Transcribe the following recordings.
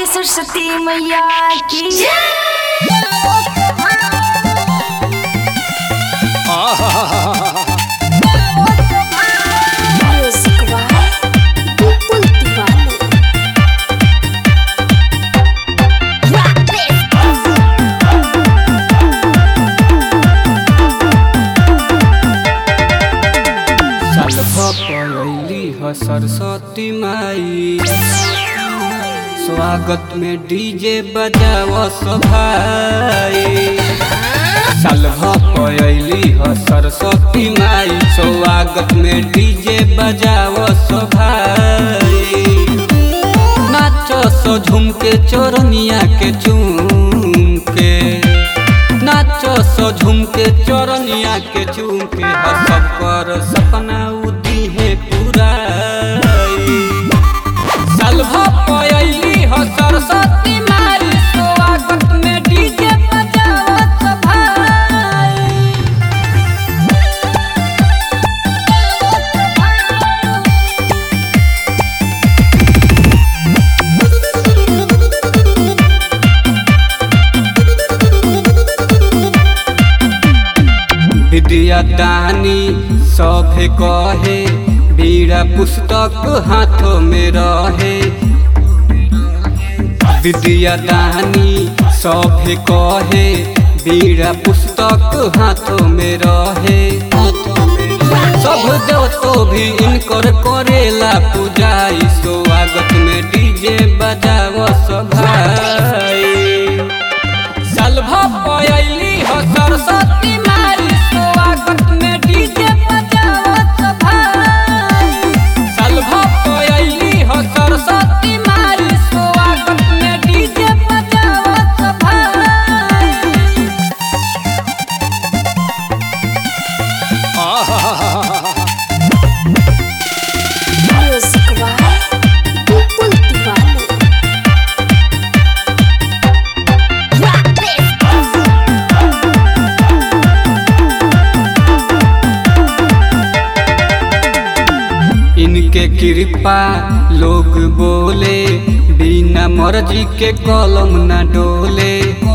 बोली सरस्वती मैया की Music by People Diwali. Rock this. साल भपैली ह सरस्वती माई स्वागत में डीजे बजाव सभाई साल भपैली ह सरस्वती माई स्वागत में डीजे बजाव सभाई नाचो सो झूम के चोरनिया के चूम के नाचो सो झूम के चोरनिया के चूम के हर सब कर सपना उदी है पूरा साल भपैली ह सरस्वती माई स्वागत में डीजे बजावत भाई विद्या दानी सभे कहे बीड़ा पुस्तक हाथों में रहे विद्या दानी सभे कहे बीड़ा पुस्तक हाथों में रहे सब देव तो भी इनकर करेला पूजाई स्वागत में डीजे बजाव सभाई साल भपैली हो सरस्वती माई स्वागत में डीजे बजावत भाई साल भपैली हो सरस्वती माई स्वागत में डीजे बजावत भाई Music by People Diwali. Rock this. इनके कृपा लोग बोले बिना मर्जी के कलम न डोले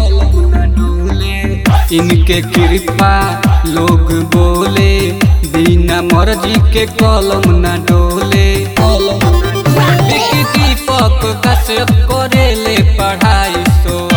इनके कृपा लोग बोले बिना मर्जी के कलम न डोले विकी दीपक कश्यप करेले पढ़ाई सो